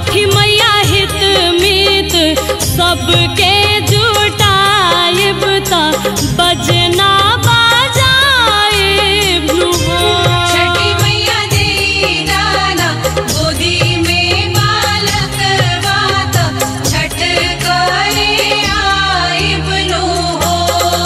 छठी मैया हित मित सबके जुटाइब त बजना बाजाइब नु हो छठी मैया दे दाना गोदी में बालक बात छठ करे आइब नु हो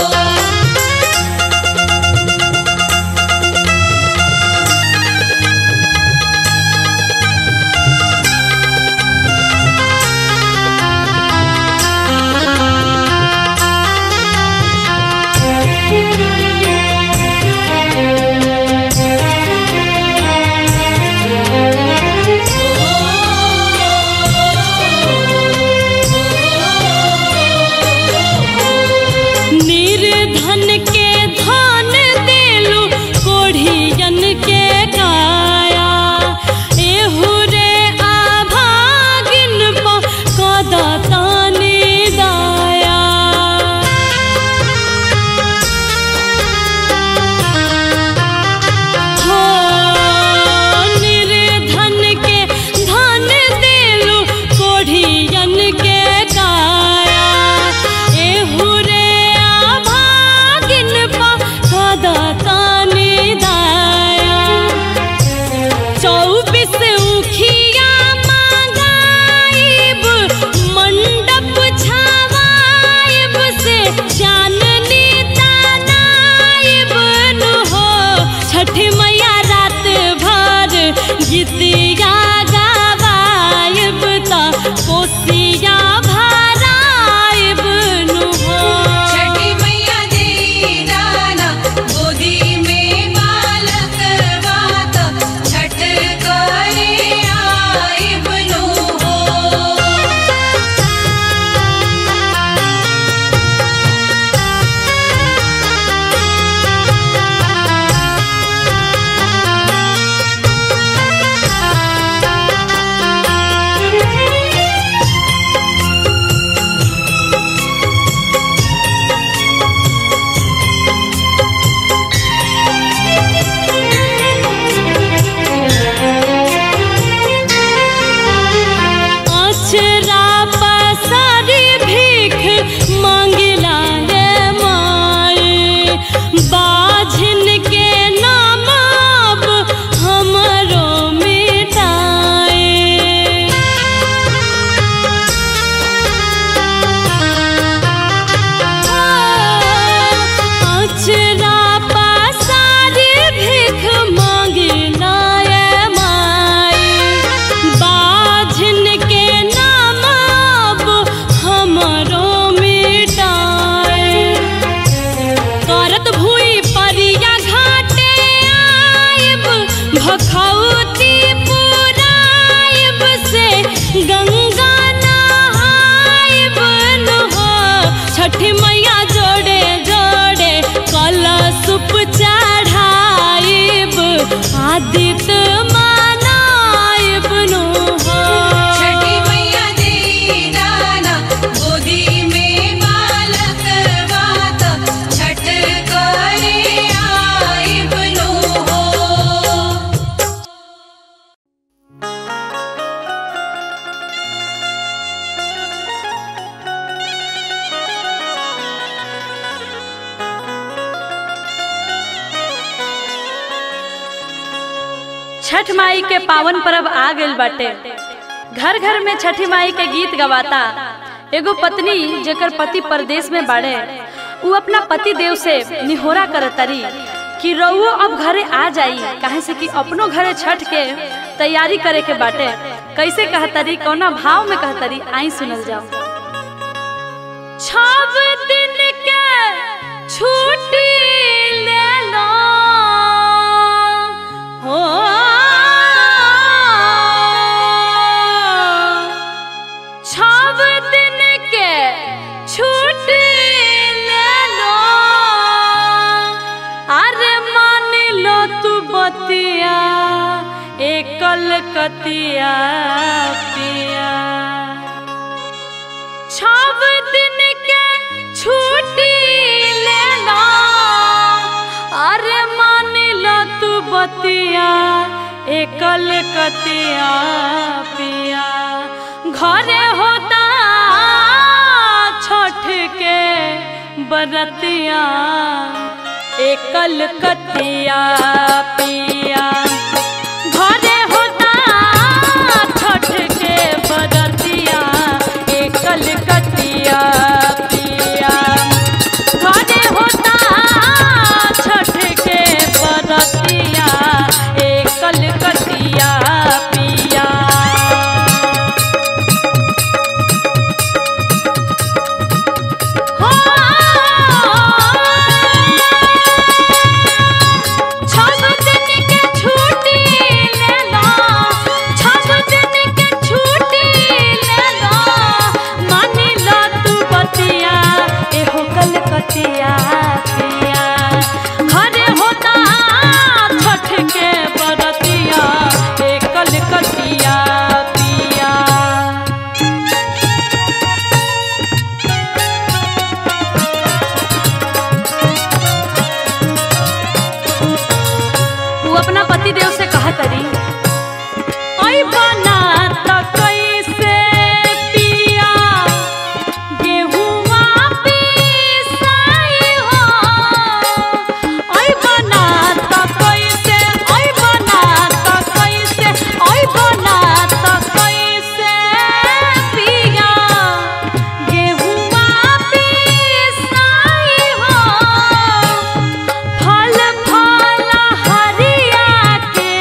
निर्धन के धन देलु कोढ़ियन के काया एहू रे आभागिन प कदा तानी दाया हो निर्धन के धन देलु कोढ़ियन के काया एहू रे आभागिन पा सदा तानी दाया चौबीस उखिया मांगाइब मंडप छावाइब से चाननी तानाइब नु हो छठ मैया रात भर गीतिया गावाइब त कोसिया भराइब नु हो छठी मैया दे दाना गोदी में बालक बात छठ करे आइब नु हो अचरा पसारी भीख मांगिला रे माए बाझिन के नाम अब हमरो मिटाए अचरा पसारी भीख मांगिला रे माए बाझिन के नाम अब हमरो मिटाए करत भूई परिया घाटे आइब भखौती पुराइब से गंगा नहाइब नु हो छठी मैया जोड़े जोड़े कलशुप चढ़ाइब आदित्य मनाइब नु हो छठी मैया दे दाना गोदी में बालक बात छठ करे आइब नु हो छठ माई के पावन पर्व आ गइल बाटे घर घर में छठी माई के गीत गवाता एगो पत्नी जेकर पति परदेश में बाड़े उ अपना पति देव से निहोरा करतरी कि रउओ अब घरे आ जाई काहे से कि अपनो घरे छठ के तैयारी करे के बाटे कैसे कहतरी कौना भाव में कहतरी आई सुनल जाओ छव दिन के छुट्टी ले लो हो छव दिन के छुट्टी ले लो अरे मान लो तू बतिया एकल कतिया पिया छव दिन के छुट्टी ले लो अरे मान लो तू बतिया एकल कतिया पिया बरतिया एकल कतिया पिया घरे होता छठ के बरतिया एकल कतिया पिया घरे होता छठ के बरतिया एकल कतिया पिया छठ दिन के छुट्टी ले लो छठ दिन के छुट्टी ले लो मानी लो तू बतिया एहो कलकतिया पिया घरे होता छठ के बरतिया ए कलकतिया पिया वो अपना पति देव से कहा करी ऐ बना त कैसे पिया गेहुआ पिसाई हो ऐ बना त कैसे ऐ बना त कैसे ऐ बना त कैसे पिया गेहुआ पिसाई हो फल फल हरिया के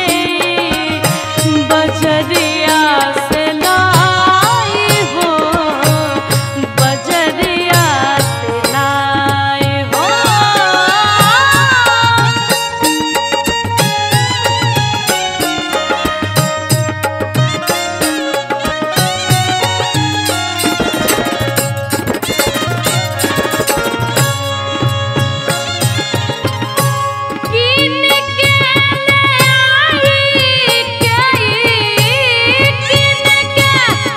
बजरिया से लाई हो बजरिया से लाई हो किन के ले आई कई किन के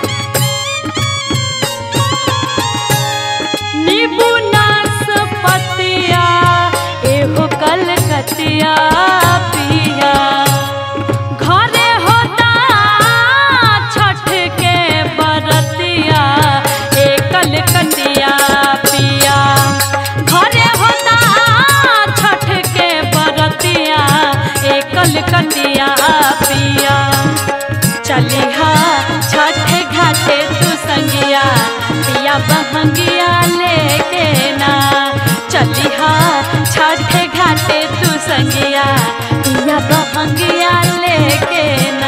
नींबू नाशपतिया एहो कलकतिया पिया घरे होता छठ के बरतिया ए कलकतिया पिया घरे होता छठ के बरतिया ए कलकतिया पिया चलिहा छठ घाटे तू संगिया पिया बहंगिया लेके ना चलिहा छठ घाटे तू संगिया पिया बहंगिया लेके ना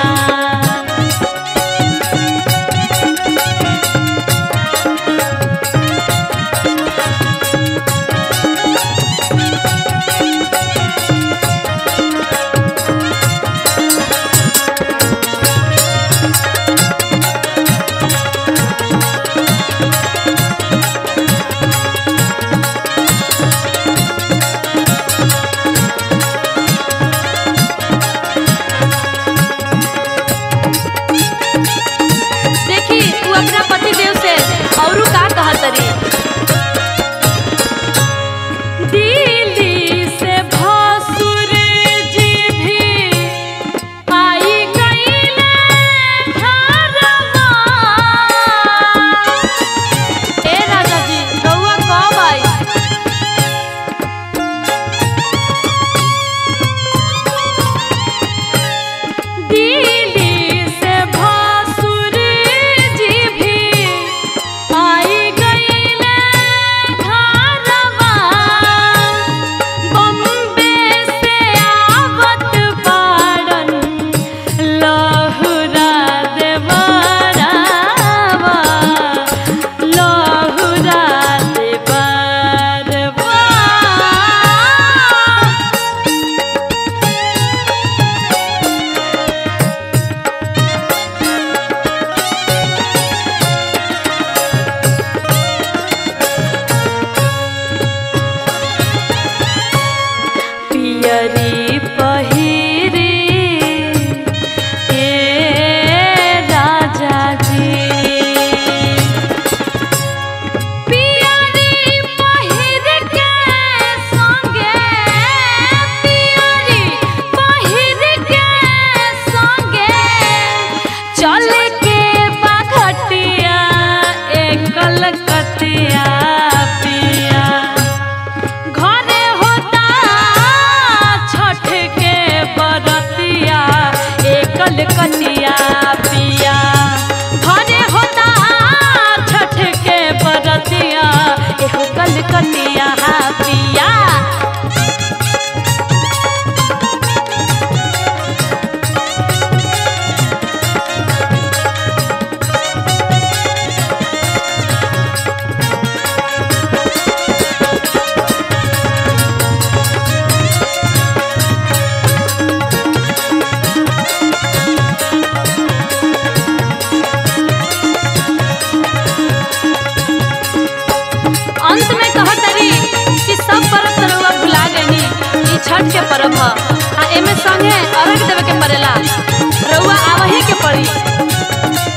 छठ के पर्व ह आ एमे संगे अर्घ देवे के पड़ेला रउआ आवही के पड़ी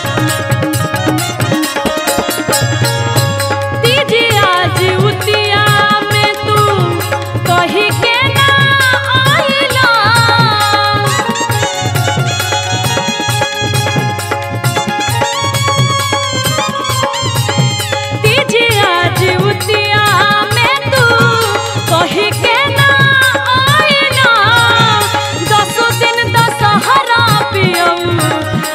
तीजी आज उतिया में तू कही के ना आइला तीजी आज उतिया में तू कही के ना आइला दसो दिन दशहरा पियऊ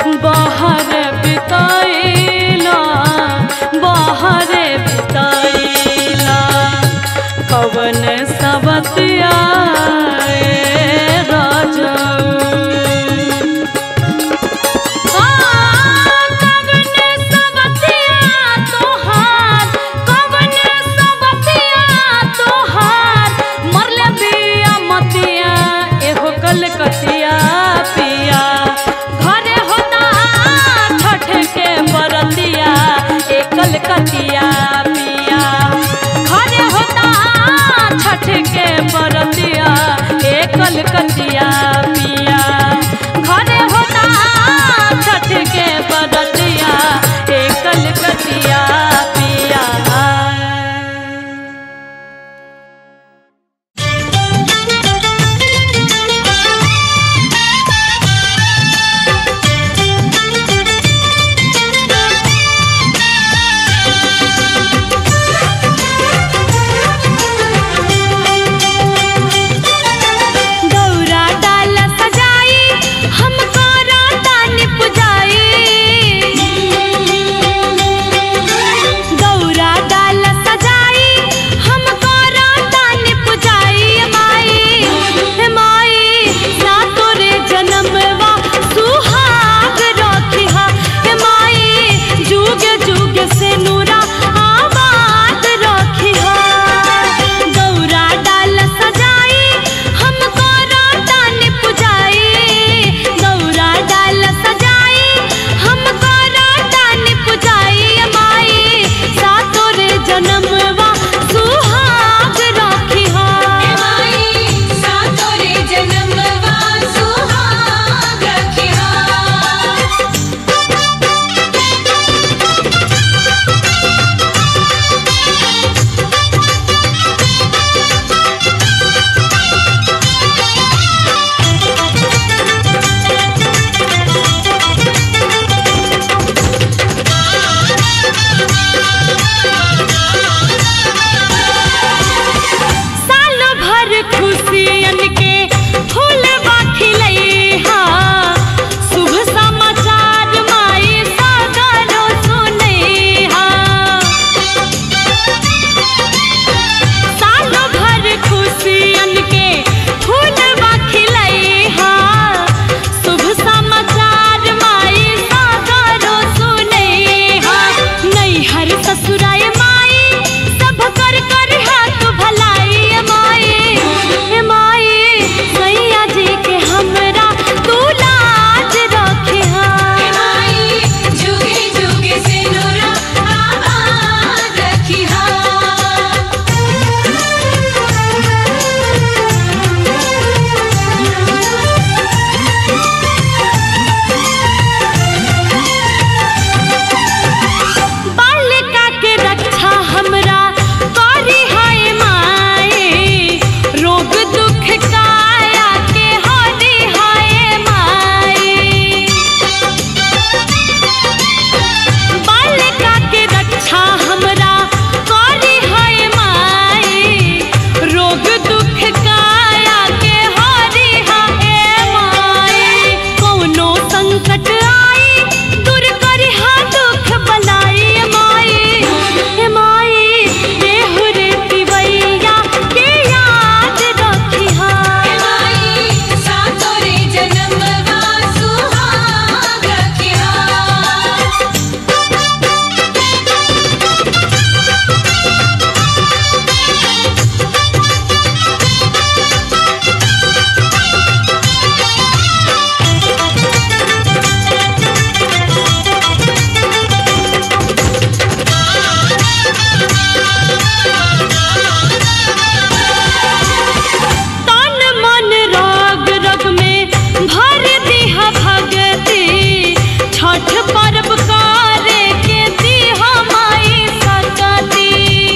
पर्व करे के दी हमाई सकती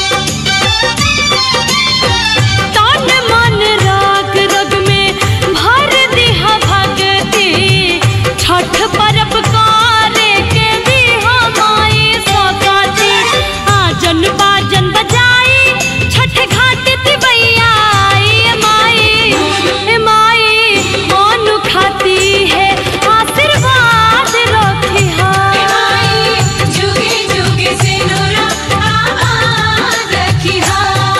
तन मन राग रग में भर दिहा भगती छठ पर्व करे के दी हमाई सकती आजन बाजन बजाई छठ घाट तिबैया आई माई ए माई अनु खाती है आशीर्वाद रखी माई जुगे जुगे सिनुरा आबाद रखिहा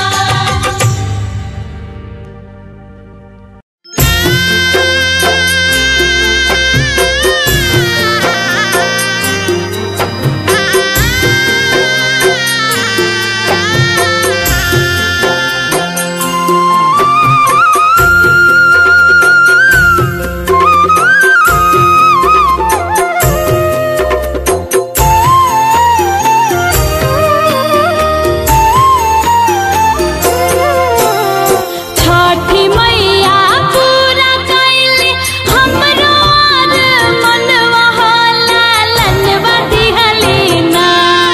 छठी मैया पूरा कैली हमरो आर मनवा होला लनवा दिहली ना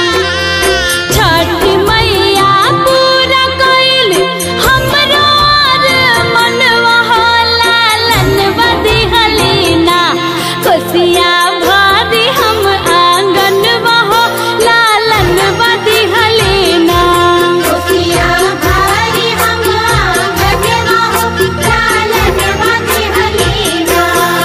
छठी मैया पूरा कैली हमरो आर मनवा होला लनवा दिहली ना कोसिया भारी हम आंगनवा हो लालनवा दिहली ना कोसिया भारी हम आंगनवा हो लालनवा दिहलीना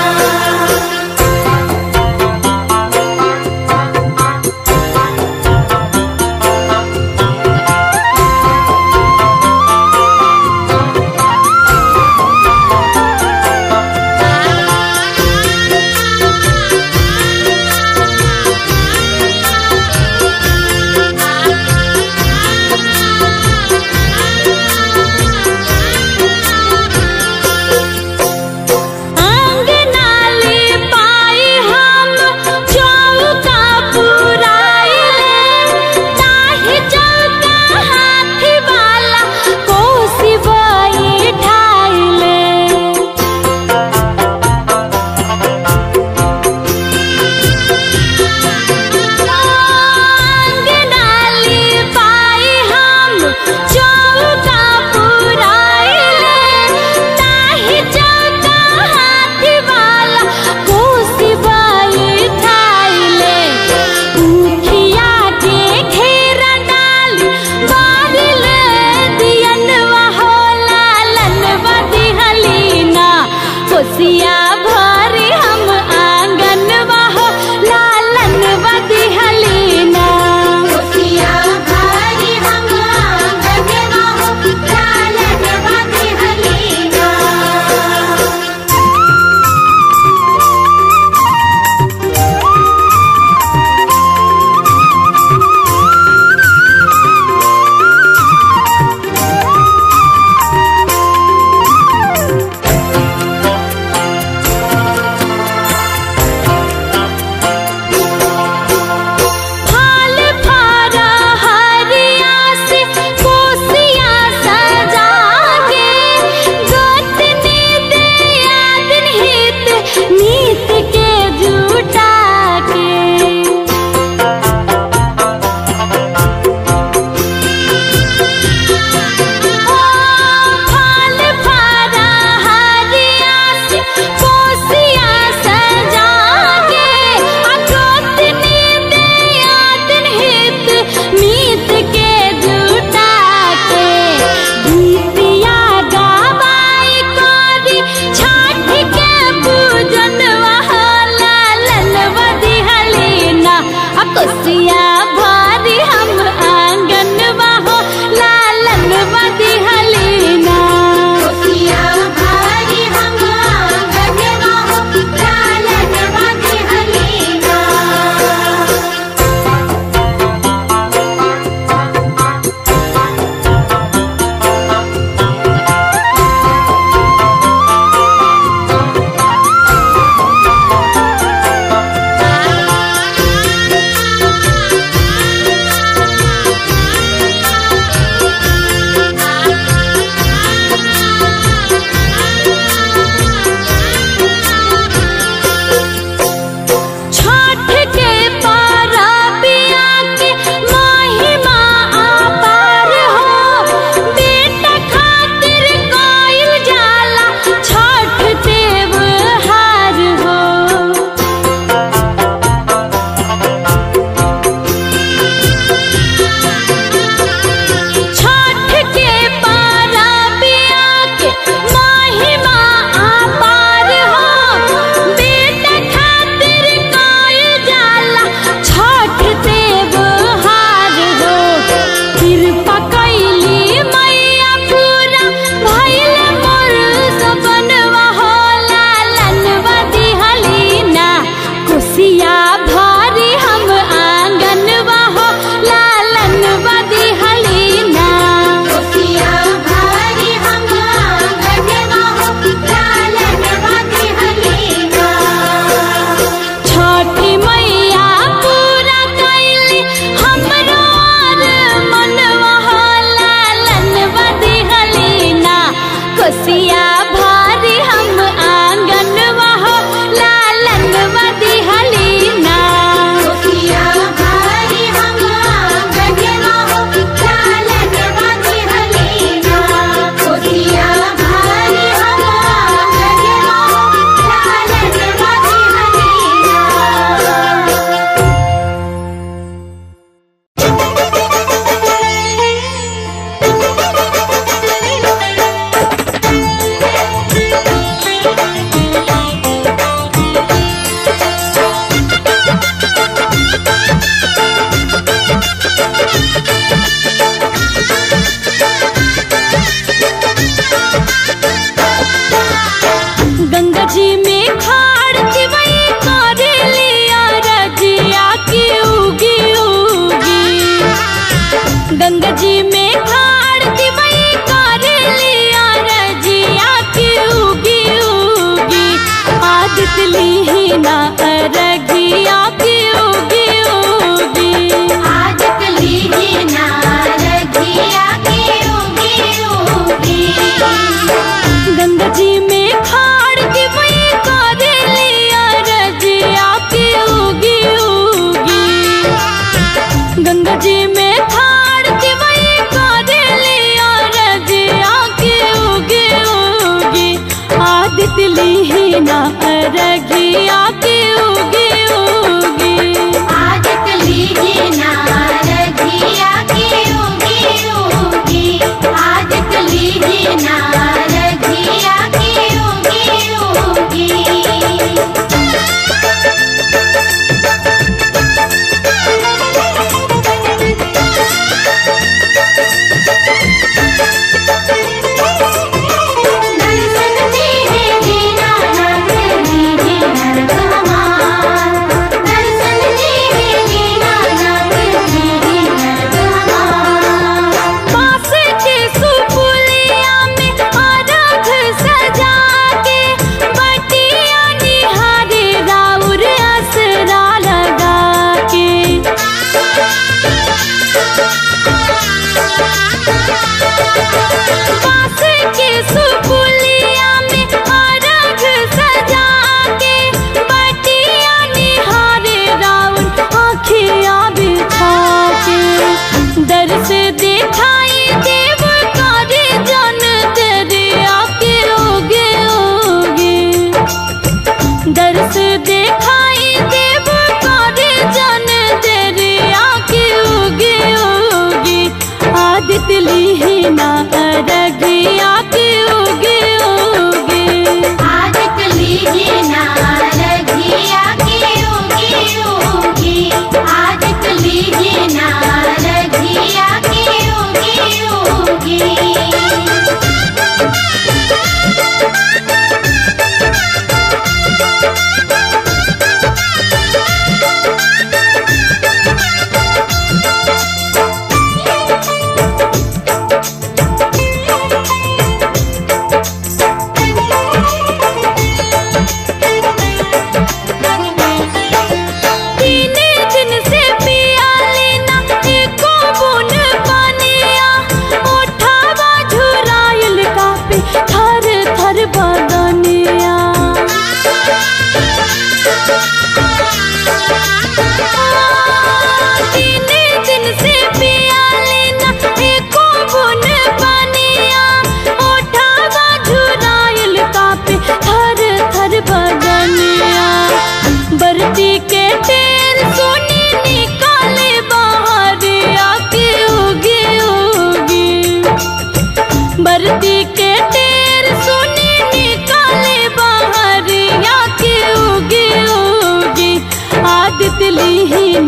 आंगनाली पाई हम चौका पुराइले ताहि चौका हाथी वाला कोसी बई ठाइले आंगनाली पाई हम चौका पुराइले ताहि चौका हाथी वाला कोसी बई ठाइले उखिया के घेरा डाली बारिल दियनवा होला लनवा दिहलीना कोसिया भरी हम आंगनवा हो लालनवा दिहलीना कोसिया भारी हम आंगनवा हो लालनवा दिहलीना फाल फारा हरिया से कोसिया सजा के गोतनी दिया दिन हित नीत के जुटा के फाल फारा हरिया से कोसिया सजा के अगोतनी दिया दिन हित मीत के जुटा के गीतिया गावाई करी छठ के पूजन वहाला ललवा दिहलीना आ कोसिया भारी हम आंगनवा हो लालनवा दिहलीना कोसिया भारी हम आंगनवा हो लालनवा दिहलीना आ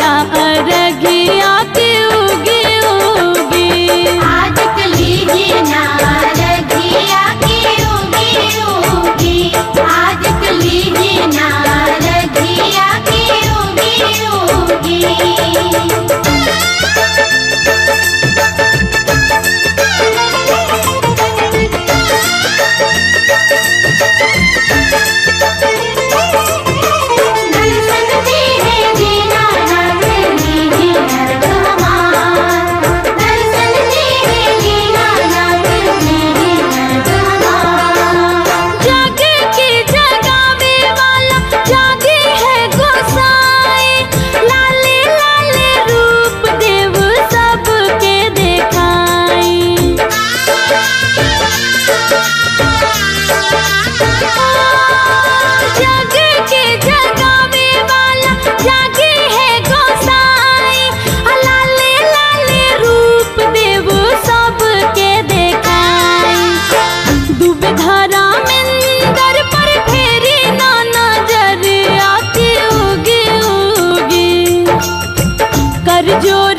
अरगिया के उगी उगी आज कली नारगिया की उगी उगी आज कली नारगिया की उगी उगी दर्शन दे है दीना नाथ दीदी नरक हमार दर्शन दे है दीना नाथ दीदी नरक हमार जागे की जगावे वाला जागे है गोसाई लाले लाले रूप देव सबके देखाई जागे के जगावे वाला जागे है गोसाई लाले लाले रूप देव सबके देखाई डूबे धारा मिंदर पर फेरी ना नजर आके उगी उगी कर जोर